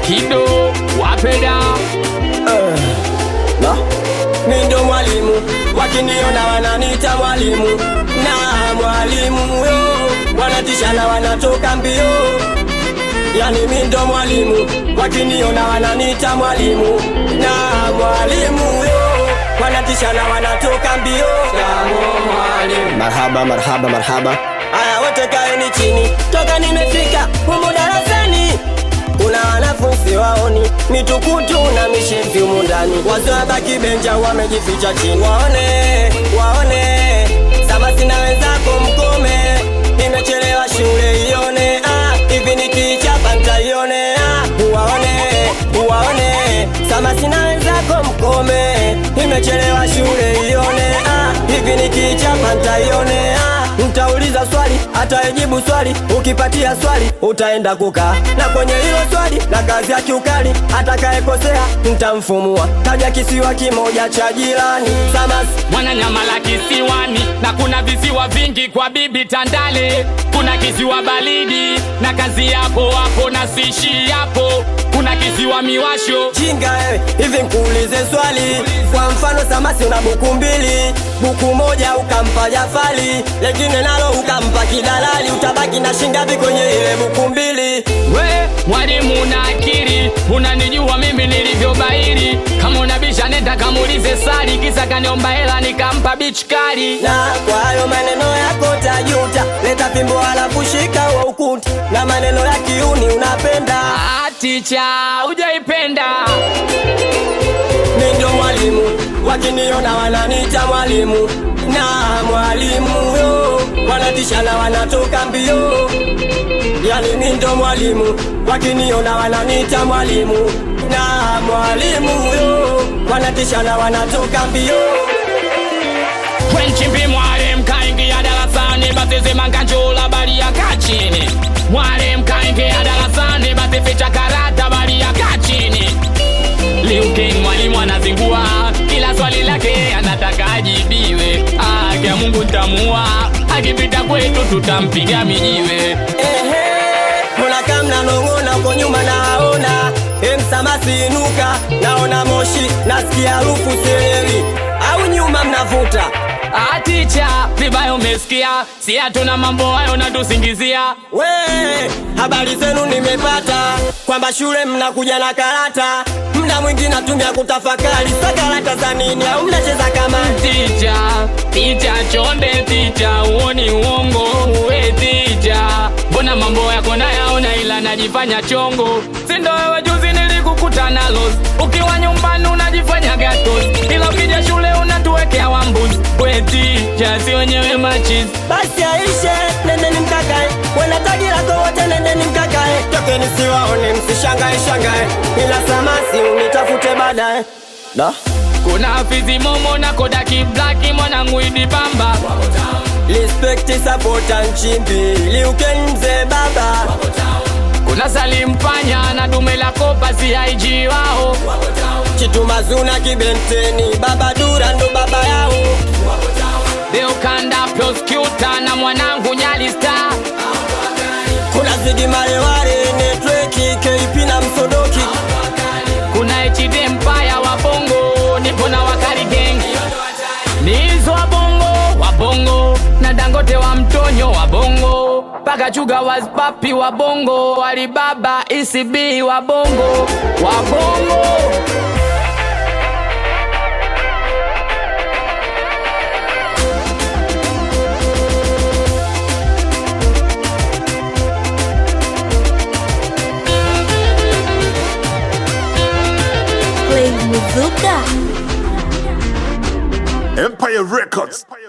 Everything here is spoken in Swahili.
Kido wapenda na mi ndo mwalimu, wakiniona wananiita mwalimu na mwalimu yo, wanatisha na wanatoka mbio. Yani mi ndo mwalimu, wakiniona wananiita mwalimu na mwalimu yo, wanatisha na wanatoka mbio. Marhaba, marhaba, marhaba. Aya, wote kaeni chini, toka nimefika humu darasani kuna wanafunzi waoni mitukutu na mishevi humu ndani, wazobaki benja wamejificha chini. Waone, waone, Samasi na wenzako mkome, nimechelewa shule ione. Ah, hivi nikichapa ntaione. Ah, waone, waone, Samasi na wenzako mkome, nimechelewa shule ione. Ah, hivi nikichapa ntaione. Ah, Mtauliza swali atayejibu swali, ukipatia swali utaenda kukaa na kwenye hilo swali na kazi ya kiukali, atakayekosea mtamfumua. Taja kisiwa kimoja cha jirani. Samas Mwananyamala kisiwani na kuna visiwa vingi kwa bibi Tandale. Kuna kisiwa baridi na kazi yapo hapo na sishi yapo. Kuna kisiwa miwasho jinga wewe, hivi nkuulize swali. Kwa mfano Samasi una buku mbili, buku moja ukampa Jafali, lengine nalo ukampa kidalali, utabaki na shingapi kwenye ile buku mbili? we mwalimu na akili, unanijua mimi nilivyobairi. Kama unabisha nenda kamuulize Sali, kisa kaniomba hela nikampa bichi kali. na kwa hayo maneno yako tajuta, leta fimbo halafu shika wa ukuta, na maneno ya kiuni unapenda. Ah, ticha ujaipenda Mi ndo mwalimu, wakiniona wananiita mwalimu na mwalimu yo, wanatisha na wanatoka mbio. Yani mi ndo mwalimu, wakiniona wananiita mwalimu na mwalimu yo, wanatisha na wanatoka mbio. Kwenchimbi mwalimu kaingia darasani, basi sema nkanjula bali ya kachini. Mwalimu kaingia darasani, basi ficha karata bali ya kachini. Liu King mwalimu anazingua, kila swali lake anataka ajibiwe. Ah, kia Mungu ntamua, akipita kwetu tutampiga mijiwe. Ehe, mbona kama mnanong'ona uko nyuma naona emsamasi inuka, naona moshi, nasikia harufu sielewi, au nyuma mnavuta Ah, ticha vibaya umesikia, si hatuna mambo hayo natusingizia. we. Habari zenu nimepata kwamba shule mnakuja na karata, mda mwingi natumia kutafakari, sa karata za nini? Au mnacheza kama Ticha, ticha chonde, ticha uoni uongo, uwe ticha. Mbona mambo yako nayaona ila najifanya chongo, sindo wewe juzi nilikukuta nalo, ukiwa nyumbani unajifanya gatos, ila ukija shule unatuwekea wambuzi. We ticha, si wenyewe machizi basi aishe, nendeni mkakae, wena tagi lako wote, nendeni mkakae, tokeni siwaone, msishangae shangae, ila samasi unitafute baadaye da kuna afizi momo na kodaki blaki mwanangu idi bamba Respect sapota nchimbi liuken mzee baba kuna salimpanya na dume la kopa CIG wao chitumazuna kibenteni baba dura ndo baba yao Leo kanda prosecutor na mwanangu nyali star kuna zidi mareware netweki KP na msodoki kuna HD Empire wa bongo nipo na wakali gang nizo wa bongo wa bongo na Dangote wa mtonyo wa bongo paka chuga waspapi wa bongo Alibaba ECB wa bongo wa bongo Play Muzuka. Empire Records.